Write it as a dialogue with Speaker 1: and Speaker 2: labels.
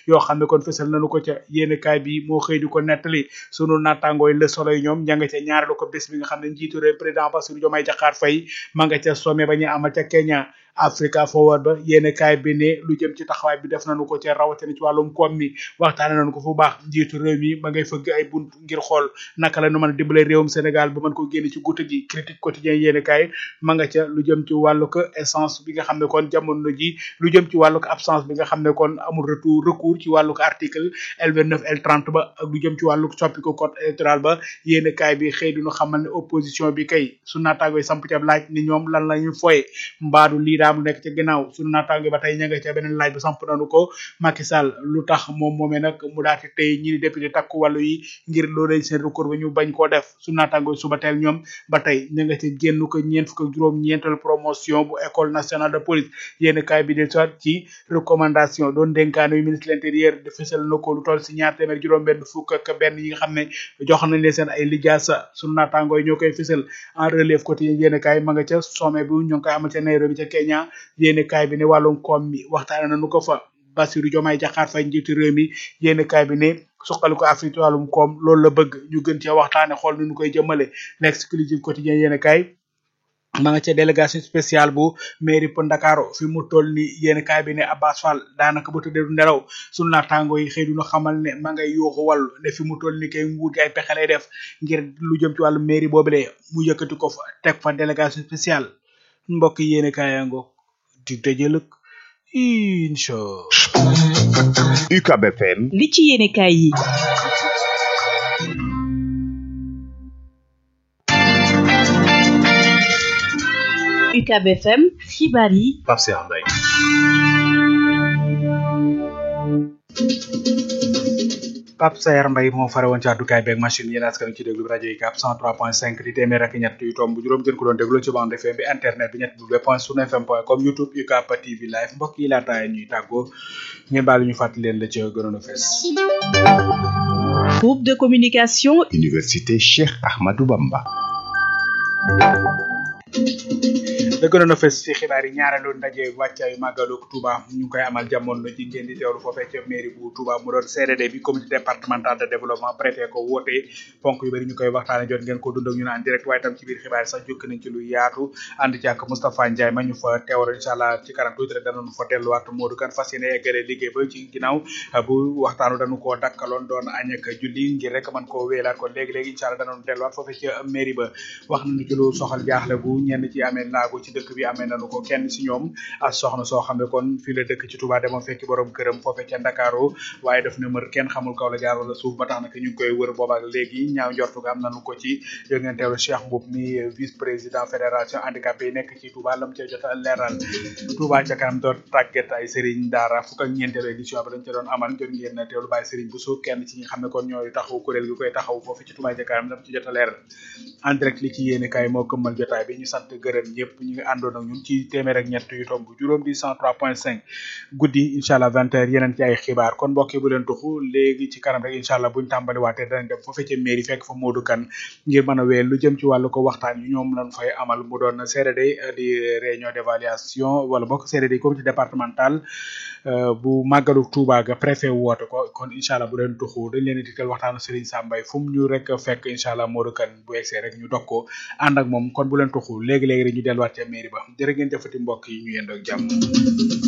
Speaker 1: yoo xam ne kon fësal nañu ko ca yéene kaay bi moo xëy di ko nettali sunu nattangooy le soleil ñoom ña nga ca ñaareelu ko bés bi nga xam ne njiitu réew président Bassirou Diomaye Diakhar Faye ma nga ca sommet ba ñu amal ca Kenya Africa Forward ba yéene kaay bi ne lu jëm ci taxawaay bi def nañu ko ca rawatina ci wàllum koom mi waxtaane nañu ko fu baax njiitu réew mi ba ngay fëgg ay bunt ngir xool naka la nu mën a dimbale réewum Sénégal ba mën ko génne ci guute gi critique quotidien yéene kaay ma nga ca lu jëm ci wàllu ko essence bi nga xam ne kon jamono ji lu jëm ci wàllu ko absence bi nga xam ne kon amul retour recours ci wàllu ko article L29 L30 ba ak lu jëm ci wàllu soppi ko code électoral ba yéene kaay bi xëy duñu xamal ne opposition bi kay su naataangoy samp ca laaj ni ñoom lan la ñu foye mbaadu lii daam nekk ca ginnaaw sunu naataango ba tey ña nga ca beneen laaj ba samp nañu ko Macky Sall lu tax moom moomee nag mu daati tey ñi di député takku wàllu yi ngir loolee seen recours ba ñu bañ koo def sunu naataango suba teel ñoom ba tey ña nga ca génn ko ñeent fukk ak juróom ñeental promotion bu école nationale de police yéen kaay bi del soit ci recommandation doon dénkaane yu ministre de l'intérieur de fësal na ko lu toll si ñaar téeméer juróom benn fukk ak benn yi nga xam ne jox nañ leen seen ay lijaasa sunu naataango yi ñoo koy fësal en relève quotidien yéen kaay ma nga ca sommet bu ñu ngi koy amal ca Nairobi ca Kenya yéene kaay bi ne wàllum koom mi waxtaane nañu ko fa Bassirou Diomaye Diakhar Faye njiitu réew mi yéene kaay bi ne suqali ko Afrique wàllum koom loolu la bëgg ñu gën cee waxtaane xool ni ñu koy jëmale l'exclusive quotidien yéene kaay ma nga ca délégation spéciale bu mairie bu Ndakaaru fi mu toll ni yéen kaay bi ne Abbas Fall daanaka ba tëddee du nelaw sunu naataango yi xëy duñu xamal ne ma ngay yuuxu wàllu ne fi mu toll ni kay nguur gi ay pexe lay def ngir lu jëm ci wàllu mairie boobule mu yëkkati ko fa teg fa délégation spéciale mbokk yéen kaay yaa ngoog di dëjëlëk incha
Speaker 2: UCAB FM
Speaker 3: li ci yéene kaay yi UCAB FM xibaar yi
Speaker 4: Pape Cheikh Mbaye
Speaker 1: Pape Sayer Mbaye moo fare woon ci àddukaay beeg machine yéen askan ci déglu rajo yi cap 103.5 di téeméer ak ñett yu tomb juróom gën ko doon déglu ci bande FM bi internet bi ñett w point sun fm point com youtube UCAB TV live mbokk yi laataay ñuy tàggoo ngeen baal ñu fàttali leen la ci gënoon a fees
Speaker 3: groupe de communication
Speaker 2: Université Cheikh Ahmadou Bamba
Speaker 1: da gënoon a fës ci xibaar yi ñaareelu ndaje wàccaayu màggalu Touba ñu ngi koy amal jamono ji ngeen di teewlu foofee ca mairie bu Touba mu doon CRD bi comité départemental de développement préfet ko woote ponk yu bëri ñu koy waxtaane jot ngeen ko dund ak ñu naan direct waaye tam ci biir xibaar yi sax jukki nañ ci lu yaatu ànd ci ak Moustapha Ndiaye ma ñu fa teewal incha allah ci kanam tuuti rek danañu fa delluwaat Modou Kane fas yéene eggale liggéey ba ci ginnaaw bu waxtaanu dañu koo dakkaloon doon añ ak julli ngir rek mën koo wéelaat kon léegi-léegi incha allah danañu delluwaat foofee ca mairie ba wax nañu ci lu soxal jaaxle gu ñenn ci amee laago ci dëkk bi amee nañu ko kenn si ñoom ak soxna soo xam ne kon fii la dëkk ci Touba demoon fekki borom këram foofe ca Ndakaaru waaye daf ne mër kenn xamul kaw la jaar wala suuf ba tax na ñu ngi koy wër boobaak léegi ñaaw njortu ga am nañu ko ci yo ngeen teewlu Cheikh Mboup mi vice président fédération handicapé yi nekk ci Touba lam ca jot a leeral Touba ca kanam doon tàggat ay Serigne Daara fukk ak ñeenteelu édition bi dañ ca doon amal jot ngeen teewlu bàyyi Serigne Bousso kenn ci ñi xam ne kon ñooy taxaw kuréel gi koy taxaw foofu ci Touba ca kanam dam ci jot a leeral en direct li ci yéene kaay moo këmmal jotaay bi ñu sant gërëm ñëpp ñu ngi àndoon ak ñun ci téeméer ak ñett yu tomb juróom di 103.5 guddi incha allah 20 heures yeneen ci ay xibaar kon mbokk yi bu leen tuxu léegi ci kanam rek incha allah buñ tàmbali waatee danañ dem foofee ca mairie fekk fa Modou Kane ngir mën a wéyal lu jëm ci wàllu ko waxtaan yi ñoom lañ fay amal mu doon CRD di réunion d'évaluation wala bokk CRD comité départemental bu màggalu Touba ga préfet woote ko kon incha allah bu leen tuxu dañ leen di dikkal waxtaanu Serigne Sambay fu mu ñu rek fekk incha allah Modou Kane bu egsee rek ñu dog ko ànd ak moom kon bu leen tuxu léegi-léegi rek ñu delluwaat ca mairie ba jërë ngeen jëfati mbokk yi ñu yendoo ak jàmm